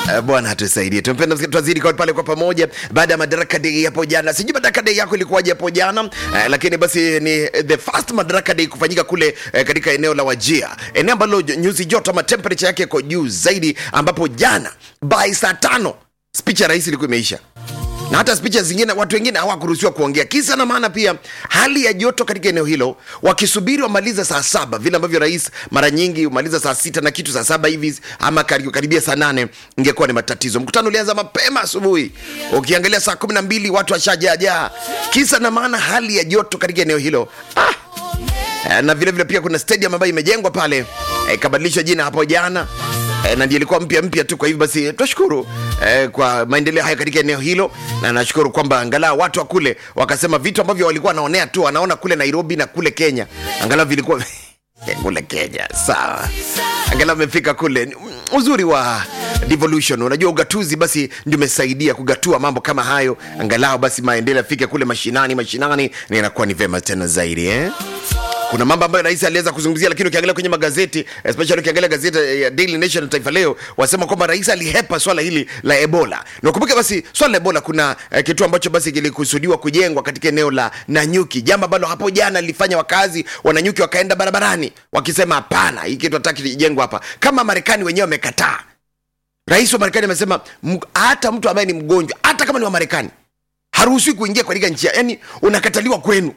Uh, Bwana atusaidie. Tumpenda twazidi kwa pale kwa pamoja baada ya Madaraka Day hapo jana. Sijui Madaraka Day yako ilikuwaje hapo jana uh, lakini basi ni the first Madaraka Day kufanyika kule uh, katika eneo la Wajia, eneo ambalo nyuzi joto ama temperature yake iko juu zaidi, ambapo jana by saa tano speech ya rais ilikuwa imeisha na hata spicha zingine watu wengine hawakuruhusiwa kuongea. Kisa na maana pia hali ya joto katika eneo hilo, wakisubiri wamaliza saa saba vile ambavyo rais mara nyingi humaliza saa sita na kitu saa saba hivi ama karibu- karibia saa nane ingekuwa ni matatizo. Mkutano ulianza mapema asubuhi, ukiangalia saa kumi na mbili watu washajaajaa. Kisa na maana hali ya joto katika eneo hilo ah, Eh, na vile vile pia kuna stadium ambayo imejengwa pale eh, ikabadilishwa jina hapo jana eh, na ndio ilikuwa mpya mpya tu. Kwa hivyo basi tunashukuru eh, kwa maendeleo haya katika eneo hilo, na nashukuru kwamba angalau watu wa kule wakasema vitu ambavyo walikuwa wanaonea tu wanaona kule Nairobi na kule Kenya, angalau vilikuwa kule Kenya sawa, angalau amefika kule. Mm, Uzuri wa devolution, unajua ugatuzi basi ndio umesaidia kugatua mambo kama hayo, angalau basi maendeleo yafike kule mashinani mashinani, na inakuwa ni vema tena zaidi eh? kuna mambo ambayo rais aliweza kuzungumzia, lakini ukiangalia kwenye magazeti especially ukiangalia gazeti ya Daily Nation na Taifa Leo wasema kwamba rais alihepa swala hili la Ebola. Na ukumbuke basi swala la Ebola, kuna eh, kituo ambacho basi kilikusudiwa kujengwa katika eneo la Nanyuki, jambo ambalo hapo jana lilifanya wakazi wa Nanyuki wakaenda barabarani wakisema hapana, hii kitu hataki kijengwa hapa, kama Marekani wenyewe wamekataa. Rais wa Marekani amesema m- hata mtu ambaye ni mgonjwa, hata kama ni wa Marekani haruhusiwi kuingia katika nchi, ya- yani unakataliwa kwenu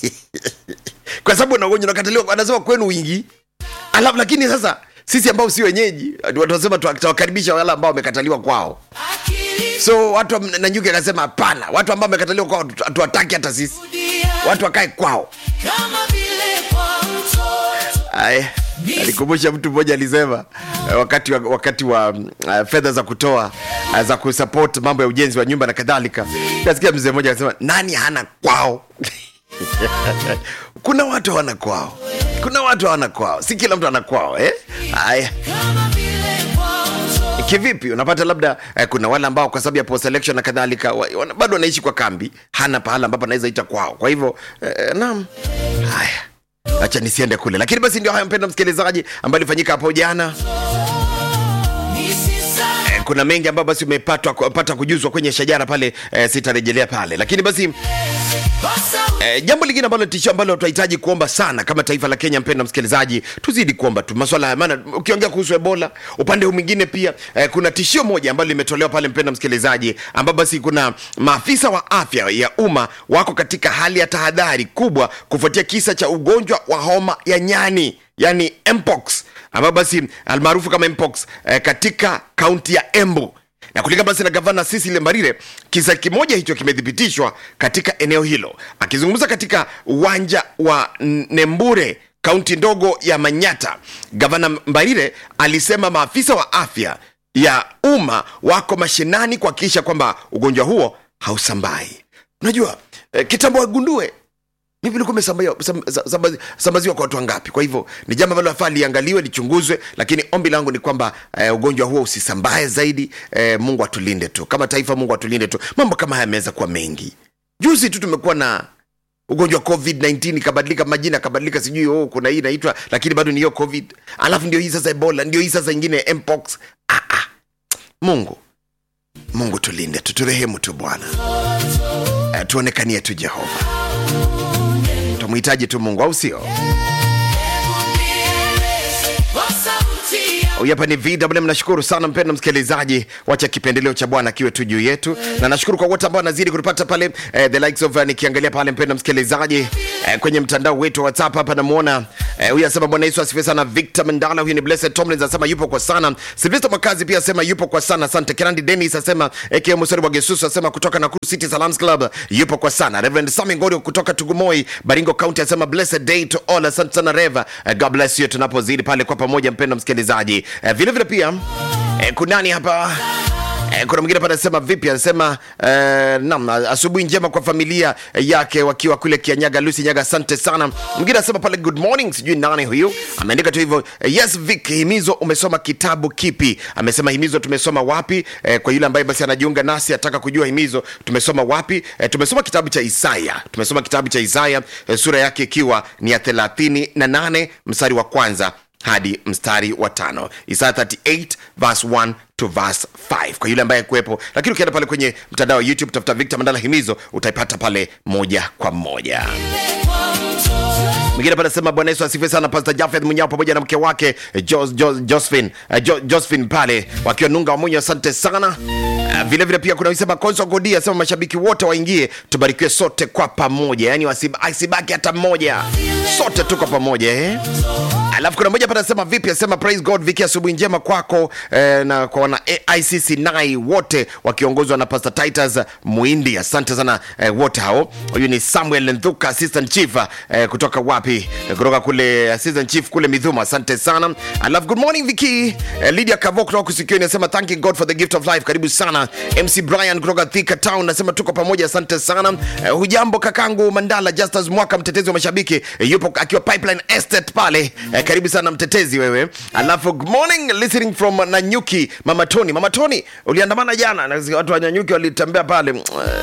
kwa sababu una ugonjwa unakataliwa, anasema kwenu wingi. Alafu lakini sasa sisi ambao si wenyeji tunasema tutawakaribisha wale ambao wamekataliwa kwao. So watu wa Nanyuki akasema hapana, watu ambao wamekataliwa kwao hatu- hatuwataki hata sisi, watu wakae kwao. kama vile kwa mtoto Aya, alikumbusha mtu mmoja alisema eh, wakati wa, wakati wa mm, uh, fedha za kutoa uh, za kusupport mambo ya ujenzi wa nyumba na kadhalika, nasikia mzee mmoja akasema nani hana kwao? kuna watu hawana kwao, kuna watu hawana kwao, si kila mtu ana kwao eh? Haya, kama vile kwa mtoto kivipi? Unapata labda eh, kuna wale ambao kwa sababu ya post election na kadhalika wa- wana- bado wanaishi kwa kambi, hana pahala ambapo anaweza ita kwao. Kwa hivyo eh, naam, haya acha nisiende kule, lakini basi ndio haya, mpenda msikilizaji, ambayo ilifanyika hapo jana. nisisa Eh, kuna mengi ambayo basi umepata pata kujuzwa kwenye shajara pale, eh, sitarejelea pale, lakini basi kosa Eh, jambo lingine ambalo tishio ambalo tunahitaji kuomba sana kama taifa la Kenya, mpendwa msikilizaji, tuzidi kuomba tu maswala ya maana. Ukiongea kuhusu Ebola, upande huu mwingine pia eh, kuna tishio moja ambalo limetolewa pale, mpendwa msikilizaji, ambapo basi kuna maafisa wa afya ya umma wako katika hali ya tahadhari kubwa kufuatia kisa cha ugonjwa wa homa ya nyani, yani mpox, ambapo basi almaarufu kama mpox eh, katika kaunti ya Embu na kulingana basi na gavana Cecily Mbarire, kisa kimoja hicho kimethibitishwa katika eneo hilo. Akizungumza katika uwanja wa Nembure, kaunti ndogo ya Manyata, gavana Mbarire alisema maafisa wa afya ya umma wako mashinani kuhakikisha kwamba ugonjwa huo hausambai. Unajua eh, kitambo wagundue vipi ulikuwa umesambazwa sam- sam- sambaziwa kwa watu wangapi? Kwa hivyo ni jambo ambalo nafaa liangaliwe, lichunguzwe, lakini ombi langu ni kwamba eh, ugonjwa huo usisambae zaidi. Eh, Mungu atulinde tu kama taifa, Mungu atulinde tu. Mambo kama haya yameweza kuwa mengi. Juzi tu tumekuwa na ugonjwa wa covid-19 ikabadilika majina akabadilika sijui oh, kuna hii inaitwa lakini bado ni hiyo covid alafu ndio hii sasa ebola ndio hii sasa ingine mpox ah, ah. mungu mungu tulinde tu turehemu tu bwana eh, tuonekanie tu jehova tumhitaji tu mungu au sio kwa sauti ya huyu hapa ni vw nashukuru sana mpendo msikilizaji wacha kipendeleo cha bwana akiwe tu juu yetu na nashukuru kwa wote ambao wanazidi kutupata pale eh, the likes of uh, nikiangalia pale mpendo msikilizaji eh, kwenye mtandao wetu wa whatsapp hapa namuona eh, huyu anasema bwana yesu asifiwe sana victor mandala huyu ni blessed tomlins anasema yupo kwa sana silvester makazi pia asema yupo kwa sana asante kirandi denis asema aka musori wa gesusu asema kutoka nakuru city salams club yupo kwa sana reverend sami ngorio kutoka tugumoi baringo county asema blessed day to all asante sana reva eh, god bless you tunapozidi pale kwa pamoja mpendo msikilizaji eh, vile vile pia eh, kunani hapa Eh, kuna mwingine pale anasema vipi anasema eh, nam asubuhi njema kwa familia yake wakiwa kule kianyaga lusi nyaga asante sana mwingine anasema pale good morning sijui nani huyu ameandika tu hivyo eh, yes vic himizo umesoma kitabu kipi amesema himizo tumesoma wapi eh, kwa yule ambaye basi anajiunga nasi ataka kujua himizo tumesoma wapi eh, tumesoma kitabu cha isaya tumesoma kitabu cha isaya eh, sura yake ikiwa ni ya 38 mstari wa kwanza hadi mstari wa tano isaya 38 verse 1 to verse 5 kwa yule ambaye kuwepo lakini ukienda pale kwenye mtandao wa youtube tafuta victor mandala himizo utaipata pale moja kwa moja mwingine pale sema bwana yesu asifiwe sana pastor jafeth munyao pamoja na mke wake eh, jo, jo, josephine eh, jo, josephine pale wakiwa nunga wa munyo asante sana Uh, vile vile pia kuna wisema konso godi asema mashabiki wote waingie tubarikiwe sote kwa pamoja yani wasib- asibaki hata mmoja sote tuko pamoja eh? alafu kuna moja panasema vipi asema praise god viki asubuhi njema kwako eh, na kwa wana aicc nai wote wakiongozwa na pastor titus muindi asante sana eh, wote hao huyu ni samuel nthuka assistant chief eh, kutoka wapi eh, kutoka kule assistant chief kule midhuma asante sana alafu good morning viki eh, lydia kavo kutoka kusikioni anasema thanking god for the gift of life karibu sana mc brian kutoka thika town nasema tuko pamoja asante sana eh, hujambo kakangu mandala justus mwaka mtetezi wa mashabiki eh, yupo akiwa pipeline estate pale eh, karibu sana mtetezi wewe alafu good morning listening from nanyuki mama tony mama tony uliandamana jana na watu wa nanyuki walitembea pale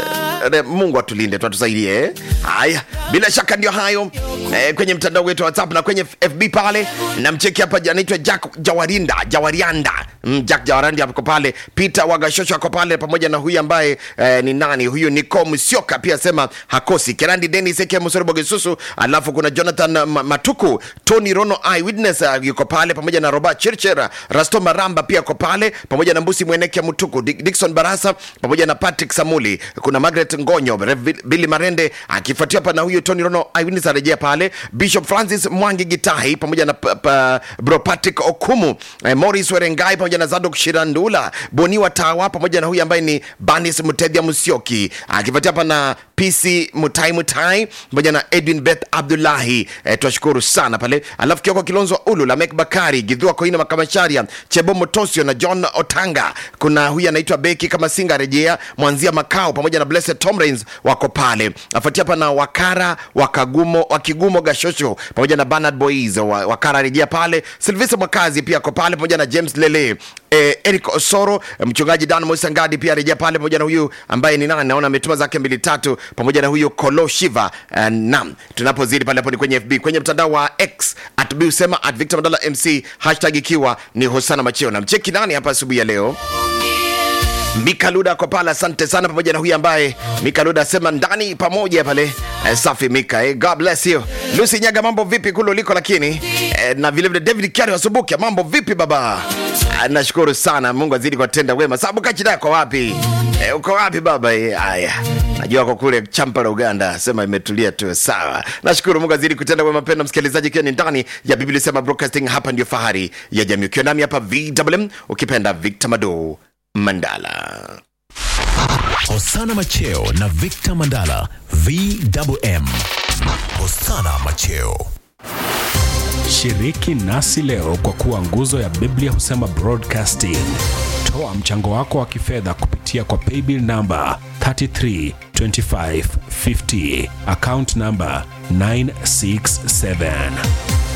Eh, mungu atulinde tuatusaidie eh? haya bila shaka ndio hayo eh, kwenye mtandao wetu wa whatsapp na kwenye fb pale namcheki hapa anaitwa jack jawarinda jawarianda mm, jack jawarandi ako pale peter wagashosho ako pale pamoja na huyu ambaye eh, ni nani huyu niko msioka pia sema hakosi kerandi denis eke msoribogesusu alafu kuna jonathan Ma- matuku tony rono eyewitness uh, yuko pale pamoja na robert chirchera rasto maramba pia ako pale pamoja na mbusi mweneke mutuku Dick- dikson barasa pamoja na patrick samuli kuna margaret ngonyo Rev- billy marende akifuatia hapa na huyu tony rono eyewitness arejea pale bishop francis mwangi gitahi pamoja na pa, pa, bro patrick okumu eh, morris werengai pamoja na zadok shirandula boniwa tawa pamoja na huyu ambaye ni banis mtedhia musioki akifuatia hapa na pc mutai mutai pamoja na edwin beth abdullahi eh, twashukuru sana pale alafu kioko kilonzo ulu lamek bakari gidhua koina makamasharia chebo motosio na john otanga kuna huyu anaitwa beki kama singa rejea mwanzia makao pamoja na blessed tomrins wako pale afuatia hapa na wakara wakagumo wakigumo gashosho pamoja na bernard boys wa, wakara rejea pale silvester mwakazi pia ako pale pamoja na james lele eh, eric osoro eh, mchungaji dan moisangadi pia rejea pale pamoja na huyu ambaye ni nani naona ametuma zake mbili tatu pamoja na huyu kolo shiva uh, nam tunapozidi pale hapo ni kwenye fb kwenye mtandao wa x at busema at victor mandala mc hashtag ikiwa ni hosana macheo na mcheki nani hapa asubuhi ya leo Mika Luda kwa pale, asante sana, pamoja na huyu ambaye Mika Luda asema ndani pamoja pale. Eh, safi Mika, eh, God bless you. Lucy Nyaga, mambo vipi kule uliko? Lakini eh, na vile vile David Kiari wasubuke, mambo vipi baba? Ah, nashukuru sana, Mungu azidi kuwatenda wema. Sababu kachida kwa wapi? Eh, uko wapi baba? Eh, haya najua kwa kule Champala Uganda, sema imetulia tu, sawa. Nashukuru Mungu azidi kutenda wema. Penda msikilizaji, ikiwa ni ndani ya Biblia sema broadcasting, hapa ndio fahari ya jamii, ukiwa nami hapa VMM, ukipenda Victor Mado Mandala. Hosana Macheo na Victor Mandala VMM. Hosana Macheo. Shiriki nasi leo kwa kuwa nguzo ya Biblia husema broadcasting. Toa mchango wako wa kifedha kupitia kwa paybill namba 332550 account namba 967